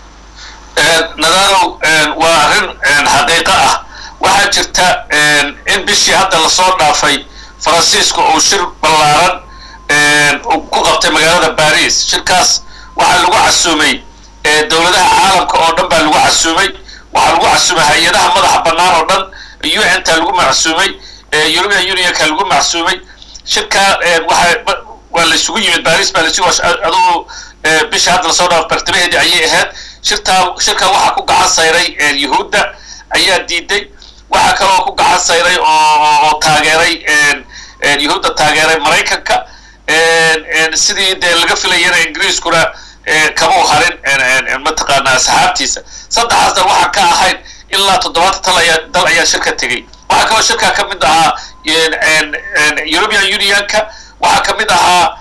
nadaalow waa arrin xaqiiqo ah waxaa jirta in bishii hadda lasoo dhaafay faransiisku uu shir ballaaran ku qabtay magaalada baris shirkaas waxaa lagu casuumay dowladaha caalamka oo dhan baa lagu casuumay waxaa lagu casuumay hay-adaha madaxa bannaan oo dhan un-ta lagu macsuumay european unionka lagu macsuumay shirkaa waa waa la isugu yimid baris baa laisugu aduu bishii hadda lasoo dhaafo bartamaheedii ayay ahayd shirtaa shirka waxaa ku gacan sayray yuhuudda ayaa diiday waxaa kaloo ku gacan sayray oo taageeray yuhuudda taageeray maraykanka sidii dee laga filayana ingiriiskuna kamau harin mataqaanaa asxaabtiisa saddexaas dal waxaan ka ahayn ilaa toddobaatan tal ayaa dal ayaa shirka tegey waxaa kaloo shirkaa ka mid ahaa european unionka waxaa ka mid ahaa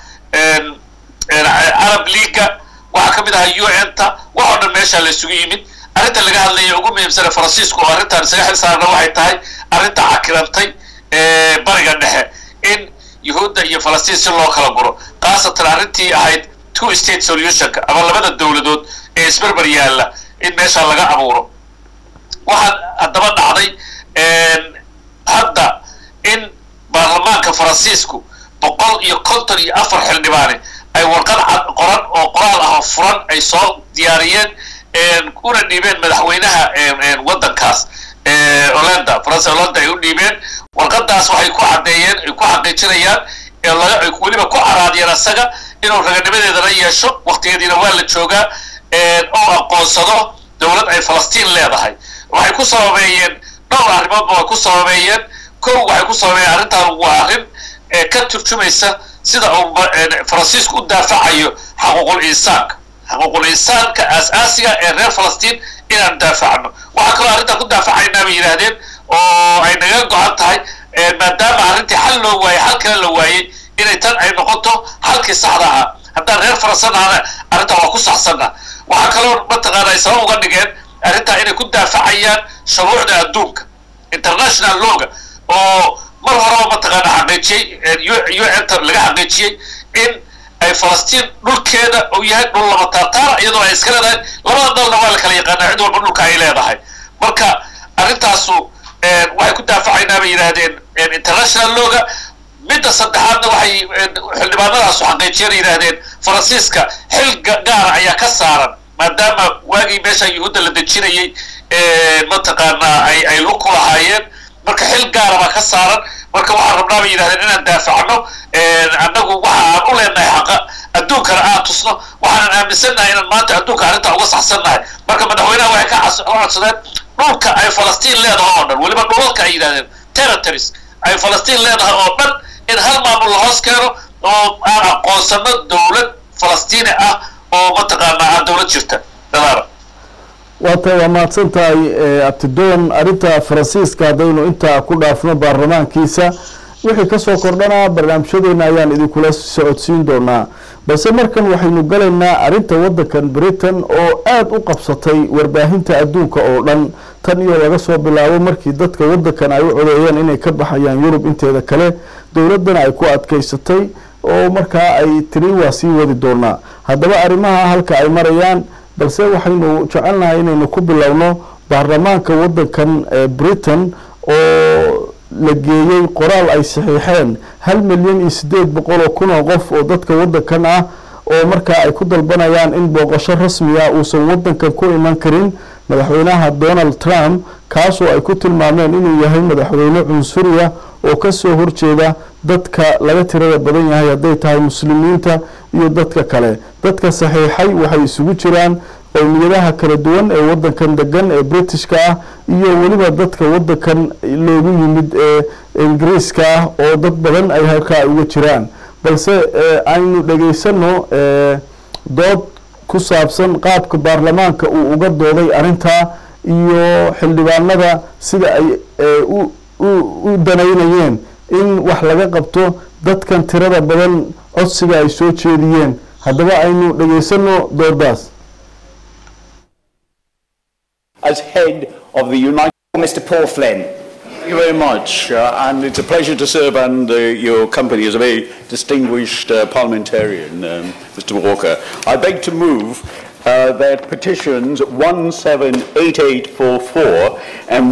arab leaga waxaa ka mid ahaa un-ta wax oo dhan meeshaa la isugu yimid arrinta laga hadlaya ugu muhiimsane faransiisku oo arrintan isaga xil saarna waxay tahay arrinta cakirantay bariga dhexe in yuhuudda iyo falastiin si loo kala guro khaasatan arrintii ahayd two state solutionka ama labada dowladood ee isberber yaalla in meeshaa laga abuuro waxaa haddaba dhacday hadda in baarlamaanka faransiisku boqol iyo konton iyo afar xildhibaane ay warqad cad qoran oo qoraal ah oo furan ay soo diyaariyeen una dhiibeen madaxweynaha waddankaas olanda faransa olanda ay u dhiibeen warqadaas waxay ku caddeeyeen ay ku xaqiijinayaan ay weliba ku caraadiyeen asaga inuu raganimadeedana yeesho waktigeediina waa la joogaa oo aqoonsado dowlad ay falastiin leedahay waxay ku sababeeyeen dhowr arrimoodba way ku sababeeyeen kow waxay ku sababeeyeen arrintan waa arrin ka turjumaysa sida uu faransiisku u daafacayo xaquuqul insaanka xaquuqul insaanka aas-aasiga ee reer falastiin inaan daafacno waxaa kaloo arrintan ku daafacaynaa bay yidhaahdeen oo ay naga go-an tahay maadaama arrintii xal loo waayey xal kale la waayey inay tan ay noqoto xalkii saxda ahaa haddaan reer faransanahana arrintan waa ku saxsanna waxaa kaloo mataqaana ay sabab uga dhigeen arrintaa inay ku daafacayaan shuruucda adduunka international lawga oo mar horeba mataqaana xaqiijiyey un-ta laga xaqiijiyey in ay falastiin dhulkeeda uu yahay dhul laba taartaara iyadoo ay iska leedahay labada dalna waa la kala yaqaanaa cid walba dhulka ay leedahay marka arrintaasu waxay ku daafacaynaa bay yidhaahdeen international lawga midda saddexaadna waxay xildhibaanadaasu xaqiijiyeen yidhaahdeen faransiiska xil gaara ayaa ka saaran maadaama waagii meesha yuhuudda la dejinayey mataqaanaa ay ay lug ku lahaayeen marka xil gaara baa ka saaran marka waxaan rabnaa bay yidhahdeen inaan daafacno annagu waxa aan u leenahay xaqa adduunkana aan tusno waxaanan aaminsannahay inaan maanta adduunka arrintaa uga saxsannahay marka madaxweynaha waxay ka codsadeen dhulka ay falastiin leedahay oo dhan weliba dhulalka ay yidhahdeen territories ay falastiin leedahay oo dhan in hal maamul la hoos keeno oo aan aqoonsano dowlad falastiini ah oo mataqaanaa aan dowlad jirta dadaara waata waa mahadsan tahay abtidoon arrinta faransiiska haddaynu intaa ku dhaafno baarlamaankiisa wixii kasoo kordhanaa barnaamijyadeena ayaan idinkula socodsiin doonaa balse markan waxaynu galaynaa arrinta waddankan britain oo aada u qabsatay warbaahinta adduunka oo dhan tan iyo laga soo bilaabo markii dadka waddankan ay u codeeyeen inay ka baxayaan yurub inteeda kale dowladdana ay ku adkaysatay oo markaa ay tiri waa sii wadi doonaa haddaba arrimaha halka ay marayaan balse waxaynu jecelnahay inaynu ku bilowno baarlamaanka waddankan ee britain oo la geeyey qoraal ay saxiixeen hal milyan iyo siddeed boqol oo kun oo qof oo dadka waddankan ah oo markaa ay ku dalbanayaan in booqasho rasmiga uusan waddankan ku iman karin madaxweynaha donald trump kaasoo ay ku tilmaameen inuu yahay madaxweyne cunsuriya oo kasoo horjeeda dadka laga tirada badan yahay hadday tahay muslimiinta iyo dadka kale dadka saxiixay waxay isugu jiraan qowmiyadaha kala duwan ee wadankan degan ee britishka ah iyo weliba dadka wadankan loogu yimid ee ingiriiska ah oo dad badan ay halkaa uga jiraan balse aynu dhegaysano dood ku saabsan qaabka baarlamaanka uu uga dooday arrintaa iyo xildhibaanada sida ay u danaynayeen in wax laga qabto dadkan tirada badan codsiga ay soo jeediyeen haddaba aynu dhegaysano doodaas as head of the United Mr. Paul Flynn. Thank you very much, uh, and it's a pleasure to serve under your company as a very distinguished uh, parliamentarian, um, Mr. Walker. I beg to move uh, that petitions 178844 and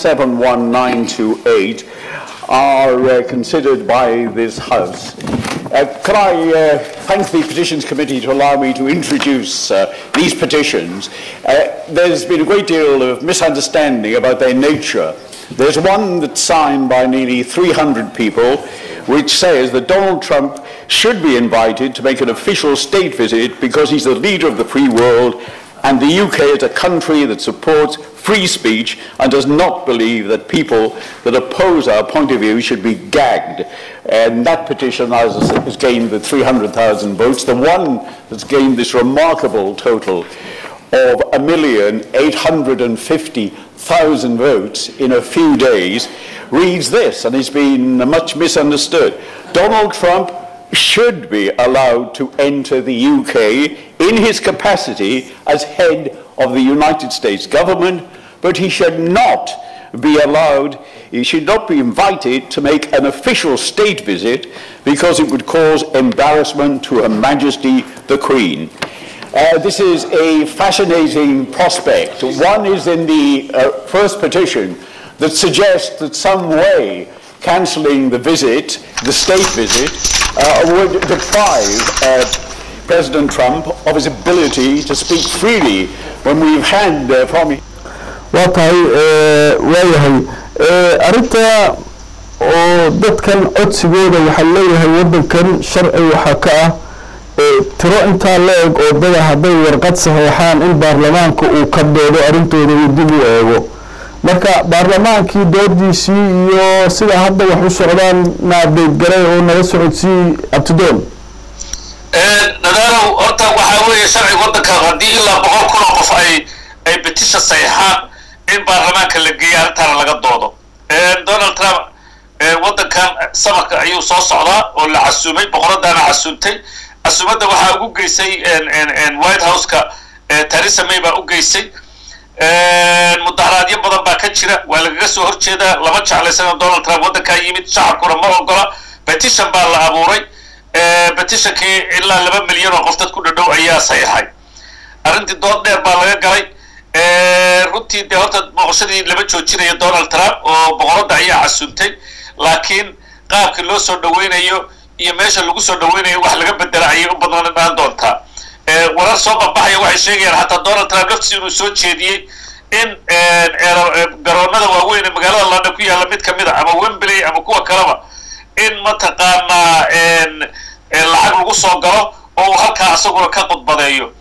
171928 are uh, considered by this House. Uh, could I uh, thank the Petitions Committee to allow me to introduce uh, these petitions? Uh, there's been a great deal of misunderstanding about their nature. There's one that's signed by nearly 300 people, which says that Donald Trump should be invited to make an official state visit because he's the leader of the free world and the UK is a country that supports free speech and does not believe that people that oppose our point of view should be gagged. And that petition has, has gained the 300,000 votes. The one that's gained this remarkable total of a million eight hundred and fifty thousand votes in a few days reads this, and it's been much misunderstood. Donald Trump should be allowed to enter the UK in his capacity as head of the United States government, but he should not be allowed, he should not be invited to make an official state visit because it would cause embarrassment to Her Majesty the Queen. Uh, this is a fascinating prospect. One is in the uh, first petition that suggests that some way cancelling the visit, the state visit, uh, would deprive uh, President Trump of his ability to speak freely when we've had uh, from waa tahay waayahay arrinta oo dadkan codsigooda waxaa leeyahay waddankan sharci waxaa ka ah tiro intaa la eg oo dada hadday warqad saxeexaan in baarlamaanka uu ka doodo arrintooda uu dib u eego marka baarlamaankii doodiisii iyo sida hadda wax u socdaan naadeeggalay oo nala socodsii abtidoon nadaalow horta waxaa weeye sharciga waddanka haddii ilaa boqol kun oo qof ay ay betisha saxeexaan in baarlamaanka la geeya arrintaana laga doodo donald trump waddankan samarka ayuu soo socdaa oo la casuumay boqoradaana casuumtay casuumadda waxaa ugu geysay white houseka theresa may baa u geysay mudaharaadyo badan baa ka jira waa lagaga soo horjeedaa lama jeclaysana donald trump waddankaa yimid shacabkuna ma ogola petition baa la abuuray petitionkii ilaa laba milyan oo qof dad ku dhadhow ayaa saxiixay arrintii dood dheer baa laga galay runtii dee horta boqoshadii lama joojinayo donald trump oo boqoradda ayaa casuumtay laakiin qaabkii loo soo dhaweynayo iyo meesha lagu soo dhaweynayo wax laga bedela ayay u badnaan doontaa warar soo baxbaxaya waxay sheegayaan xataa donald trump laftiisa inuu soo jeediyey in garoonada waaweyn ee magaalada london ku yaalla mid kamid a ama wembley ama kuwa kaleba in mataqaanaa lacag lagu soo galo oo uu halkaa isaguna ka khudbadeeyo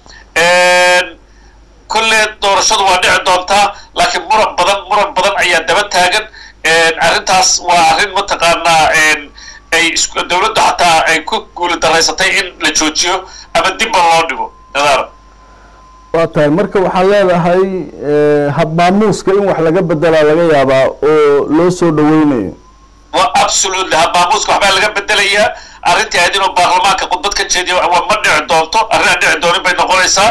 kolle doorashadu waa dhici doontaa laakiin muran badan muran badan ayaa daba taagan arrintaas waa arrin mataqaanaa ay dowladdu xataa ay ku guuli daraysatay in la joojiyo ama dibba loo dhigo nadaara waa tahay marka waxaa leedahay habmaamuuska in wax laga bedelaa laga yaabaa oo loo soo dhaweynayo wa absolutely habmaamuuska waxbaa laga bedelayaa arrintii ahayd inuu baarlamaanka khudbad ka jeediyo waa ma dhici doonto arrin aan dhici doonin bay noqonaysaa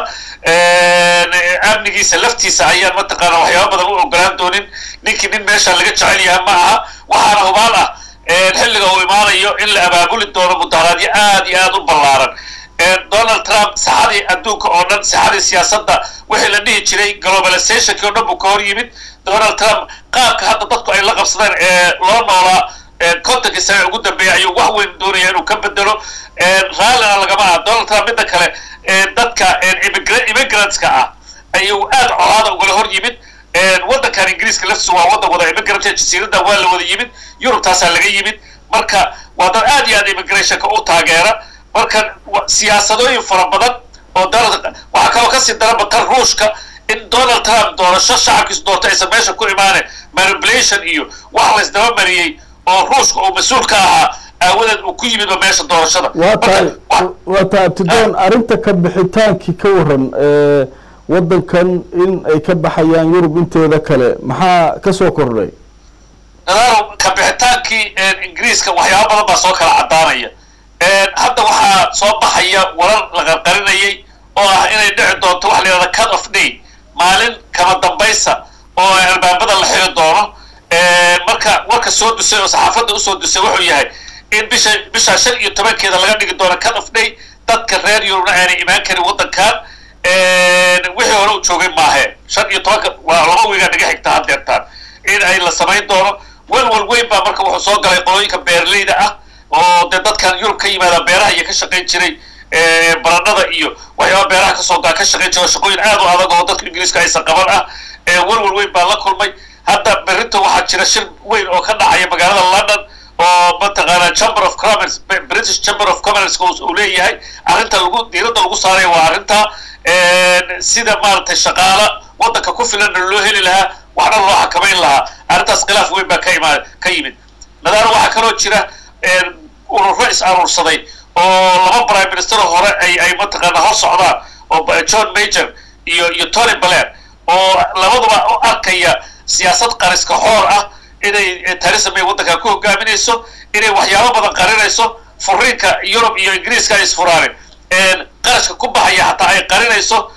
amnigiisa laftiisa ayaan mataqaana waxyaaba badan u ogolaan doonin ninkii nin meesha laga jecel yahay ma aha waxaana hubaal ah xilliga uu imaanayo in la abaabuli doono mudaharaadyo aad iyo aad u ballaaran donald trump saxadii adduunka oo dhan saxadii siyaasadda wixii la dhihi jiray globalizationkii oo dhan buu ka hor yimid donald trump qaabka hadda dadku ay la qabsadeen ee loo noolaa kontonkii sane ugu dambeeyay ayuu wax weyn doonaya inuu ka bedelo raallina lagama aha donald trump midda kale dadka immigrantska ah ayuu aad colaada ugala hor yimid waddankan ingiriiska laftiisu waa waddan wada immigrant jasiirada waa la wada yimid yurubtaasaa laga yimid marka waa dad aad iyo aad immigrationka u taageera marka siyaasadooyin fara badan oo donald waxaa kaloo kasii daranba tan ruushka in donald trump doorasho shacabkiisu doorto aysan meesha ku imaaneen manipulation iyo wax la isdaba mariyey oo ruushka uu mas-uul ka ahaa aawadeed uu ku yimidba meesha doorashada waa tahay waa tahay abtidoon arrinta ka bixitaankii ka waran waddankan in ay ka baxayaan yurub inteeda kale maxaa ka soo kordhay nadaaro ka bixitaankii ingiriiska waxyaaba badan baa soo kala caddaanaya hadda waxaa soo baxaya warar la qarqarinayay oo ah inay dhici doonto waxa la yidhahda cut of day maalin kama dambaysa oo albaabada la xiri doono marka warka soo dusay oo saxaafadda usoo dusay wuxuu yahay in bisha bisha shan iyo tobankeeda laga dhigi doono cut of day dadka reer yurubna aanay imaan karin waddankan wixii hore u joogay maahe shan iyo tobanka waa laba wiigaa naga xigta haddeertaan in ay la samayn doono welwel weyn baa marka wuxuu soo galay qolooyinka beerleyda ah oo dee dadkan yurub ka yimaada beeraha iyo ka shaqayn jiray baranada iyo waxyaaba beeraha kasoo ka shaqayn jira shaqooyin aad u adag oo dadka ingiriiska aysan qaban ah welwel weyn baa la kulmay hadda berrinta waxaa jira shir weyn oo ka dhacaya magaalada london oo mataqaana chamber of commerce british chamber of commerce uu leeyahay arrinta lagu diiradda lagu saaraya waa arrinta sida maaragtay shaqaala waddanka ku filanna loo heli lahaa waxna loo xakamayn lahaa arrintaas khilaaf weyn baa ka imaa ka yimid nadaaro waxaa kaloo jira ururo is aruursaday oo laba prime minister hore ay ay mataqaana hor socdaan oo john major iyo iyo tony blair oo labaduba u arkaya siyaasad qariska xoor ah inay theresa may waddankan ku hogaaminayso inay waxyaabo badan qarinayso furiinka yurub iyo ingiriiska ay isfuraanin qarashka ku baxaya hataa ay qarinayso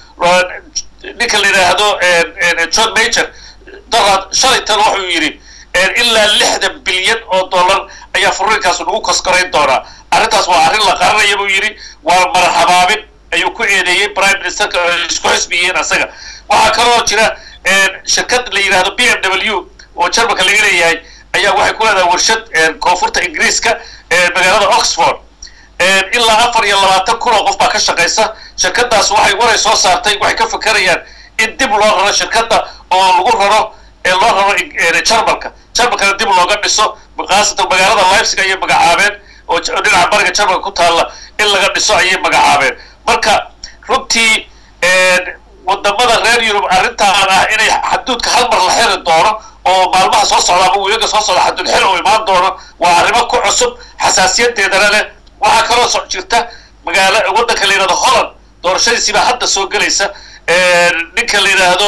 ninka la yidhaahdo john major donald shalington wuxuu yidhi ilaa lixdan bilyan oo dollar ayaa furiinkaas nagu koskorayn doonaa arrintaas waa arrin la qaranaya buu yidhi waa marxabaabin ayuu ku eedeeyey prime ministerka isku xisbiyeen asaga waxaa kaloo jira shirkad la yidhahdo b m w oo jarmalka laga leeyahay ayaa waxay ku leedahay warshad koonfurta ingiriiska magaalada oxford ilaa afar iyo labaatan kun oo qof baa ka shaqaysa shirkadaas waxay waray soo saartay waxay ka fakerayaan in dib loo raro shirkadda oo lagu raro loo raro jarmalka jarmalkana dib looga dhiso khaasatan magaalada leipzig ayay magacaabeen oo dhinaca bariga jarmalka ku taalla in laga dhiso ayay magacaabeen marka runtii wadamada reer yurub arrintaan ah inay xaduudka hal mar la xiri doono oo maalmaha soo socda ama wiilaga soo socda xaduud xil uu imaan doono waa arrimo ku cusub xasaasiyadeedana leh waxaa kaloo so jirta magaalo waddanka la yidhahdo holland doorashadiisii baa hadda soo gelaysa ninka la yidhaahdo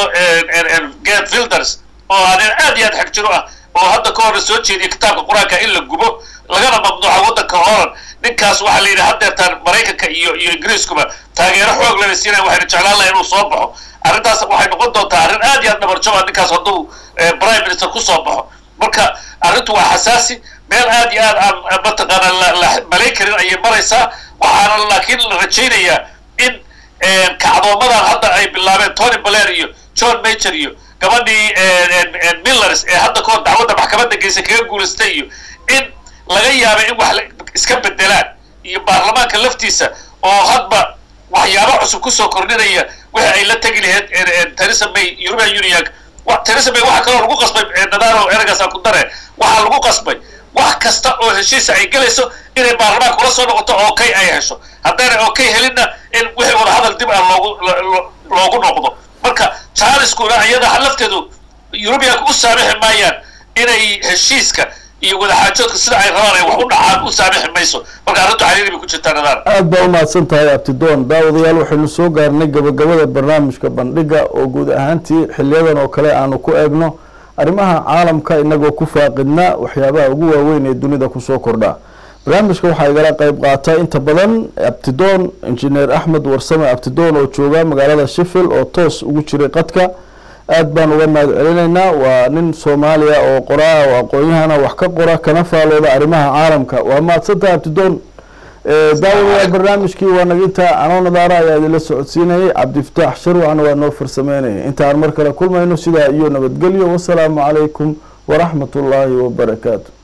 gad filders oo ah nin aad iyo aad xeg jiro ah oo hadda ka horna soo jeediya kitaabka qur-aanka in la gubo lagana mamnuuca waddanka holland ninkaas waxaa la yidhi haddeertaan maraykanka iyo iyo ingiriiskuba taageero xoog lana siinaya waxayna jeclaan laha inuu soo baxo arrintaas waxay noqon doontaa arrin aad iyo aad dhabarjaba ninkaas hadduu prime minister ku soo baxo marka arrintu waa xasaasi meel aad iyo aad aan mataqaana la malayn karin ayay maraysaa waxaana laakiin la rajaynayaa in kacdoomadan hadda ay bilaabeen tony blair iyo john major iyo gabadhii millers ee hadda kahor dacwadda maxkamadda geysa kaga guulaystay iyo in laga yaaba in wax iska bedelaan iyo baarlamaanka laftiisa oo hadba waxyaabo cusub kusoo kordhinaya wixii ay la tegi lahayd theresa may european union theresa may waxaa kaloo lagu qasbay nadaaro eragaas aan ku dare waxaa lagu qasbay wax kasta oo heshiisa ay gelayso inay baarlamaanka ula soo noqoto okay ay hesho haddayna okay helinna in wixii wada hadal dib ah loogu loogu noqdo marka jaaliskuna iyada lafteedu eurubiyanka u saamixi maayaan inay heshiiska iyo wadaxaajoodka sida ay rabaan ay wax u dhacaan u saamixi mayso marka arrintu caliiri bay ku jirtaa nadaar aad baa umahadsan tahay abtidoon daawadayaal waxaynu soo gaarnay gabagabada barnaamijka bandhiga oo guud ahaantii xiliyadan oo kale aanu ku eegno arrimaha caalamka inagoo ku faaqidna waxyaabaha ugu waaweyn ee dunida kusoo kordha barnaamijka waxaa igala qeyb qaata inta badan abtidoon injineer axmed warsame abtidoon oo jooga magaalada sheffield oo toos ugu jiray qadka aad baan uga mahad celinaynaa waa nin soomaaliya oo qoraa oo aqoon-yahana wax ka qora kana faalooda arrimaha caalamka waa mahadsantaha abtidoon daawadayaal barnaamijkii waa naginta anoo nadaara ayaa idinla socodsiinayay cabdifataax sharwacan waa noo farsameynaya intaan mar kale kulmayno sidaa iyo nabadgelyo wasalaamu calaykum waraxmat ullaahi wabarakaatu